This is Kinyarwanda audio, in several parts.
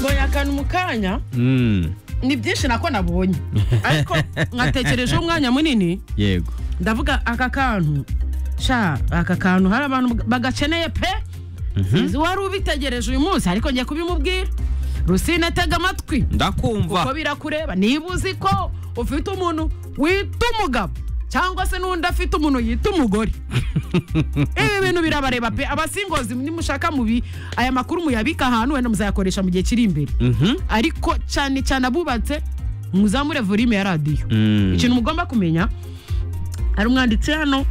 kungana umukanya Mm, ni byinshi nako nabonye ariko nkatekerejeho umwanya munini yego ndavuga aka kantu sha aka kantu hari abantu bagakeneye pe sinzi wari ubitegereje uyu munsi ariko ngiye kubimubwira rusine tega amatwi kuko ndakumva birakureba niba uzi ko ufite umuntu wita umugabo cyangwa se n'undi afite umuntu yita umugore ibi bintu birabareba pe abasingozi nimushaka mubi aya makuru muyabika ahantu wenda muzayakoresha mu gihe kiri imbere Mhm. ariko cyane cyane abubatse muzamure volume ya radiyo Mm. ikintu mugomba kumenya hari umwanditsi hano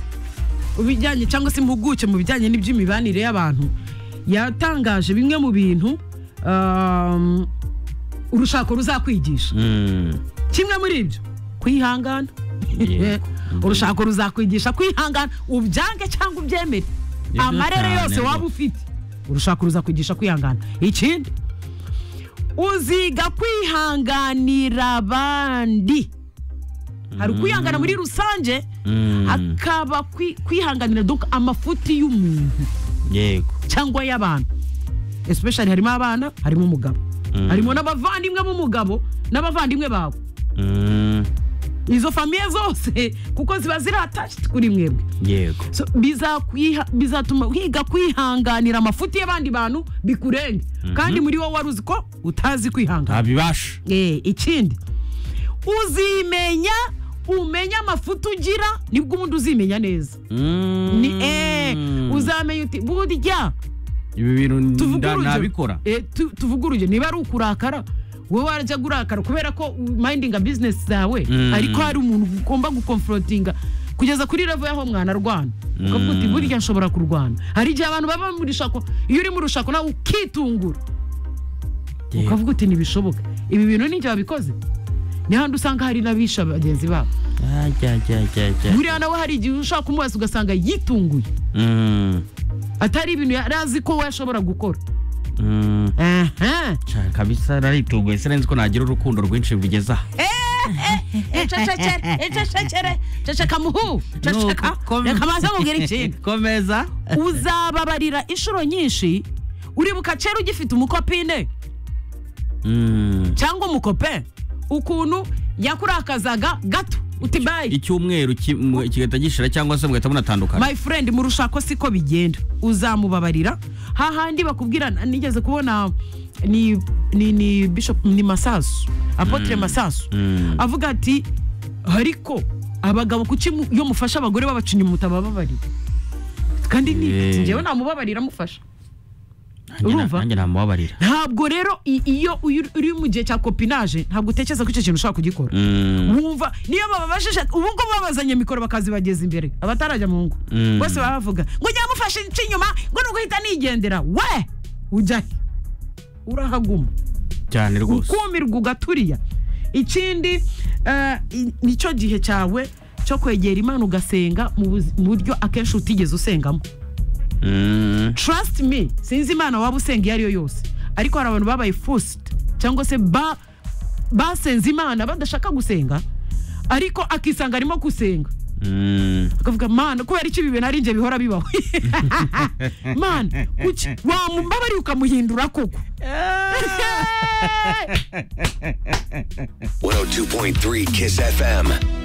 ubijyanye cyangwa se impuguke mu bijyanye n'iby'imibanire y'abantu yatangaje bimwe mu bintu um, urushako ruzakwigisha Mm, kimwe muri ibyo kwihangana Yego. urushako ruzakwigisha kwihangana ubyange cyangwa ubyemere Nibyo amarere cyane yose waba rwose. ufite urushako ruzakwigisha kwihangana ikindi uziga kwihanganira abandi hari ukwihangana muri rusange mm, hakaba kwi- kwihanganira donc amafuti y'umuntu yego cyangwa y'abantu especially harimo abana harimo umugabo Mm. harimo n'abavandimwe b'umugabo n'abavandimwe bawe Mm, izo famiye zose kuko ziba ziratached kuri mwebwe yego So, bizakwiha- bizatuma wiga kwihanganira amafuti y'abandi bantu bikurenge kandi muri wowe wari uzi ko utazi kwihangana ntabibasha Eh, ikindi uzimenya umenya amafuti ugira nibwo ubundi uzimenya neza ni eh uzamenya uti burya ibi bintu tuvuge nda- urugero nabikora Eh, tu- tuvuge urugero niba ari ukurakara wowe warajya gurakara kubera ko mayindinga bizinesi zawe Mm. ariko hari umuntu ugomba gukomforotinga kugeza kuri revo y'aho mwanarwana ukavuga uti Mm. burya nshobora kurwana hari igihe abantu baba mu rushako iyo uri mu rushako nawe ukitungura Yego. ukavuga uti ntibishoboka ibi bintu n'igihe babikoze ni handi usanga hari n'abisha bagenzi babo Ajya, ajya, ajya, ajya. buriya nawe hari igihe ushaka kumubaza ugasanga yitunguye Mm, atari ibintu yari azi ko we ashobora gukora mm. aha Ca, kabisa naritunguye sinenzi ko nagira urukundo rwinshi rugeze aha ececekere ececekere ceceka muhu ceceka Nuko- reka maze mubwire ikintu komeza uzababarira inshuro nyinshi uribuka kera ugifite umukopine Mm, cyangwa umukope ukuntu yakurakazaga gato uti bayi icyumweru ki- mwe- kigahita gishira cyangwa se mugahita munatandukana my friend mu rushako siko bigenda uzamubabarira hahandi bakubwira nigeze kubona ni ni ni bishop ni masasu apotre masasu Mm. avuga ati ariko abagabo kuki mu- iyo mufasha abagore babacinya mutabababarira kandi Yeah. ni njyewe namubabarira amufasha Nanjye na- urumva? nanjye namubabarira ntabwo rero i- iyo uyu- uri mu gihe cya kopinaje ntabwo utekereza ko icyo kintu ushobora kugikora Mm, wumva niyo bababajije ubu ngubu babazanye mikoro bakazibageza imbere abatarajya mu ngo Mm. bose baba bavuga ngo njya mufashe ince inyuma ngo ni uguhita nigendera we ujya he urahaguma cyane rwose ukumirwa ugaturiya ikindi eh, i- nicyo gihe cyawe cyo kwegera imana ugasenga mu buzi- mu buryo akenshi utigeze usengamo Mm, trust me sinzi imana waba usenga iyo ari yo yose ariko hari abantu babaye forced cyangwa se ba basenze imana badashaka gusenga ariko akisanga arimo gusenga mm, akavuga mana kubera iki ibi bintu ari njye bihora bibaho mana kuki wamubabariye ukamuhindura koko 102.3 Kiss FM.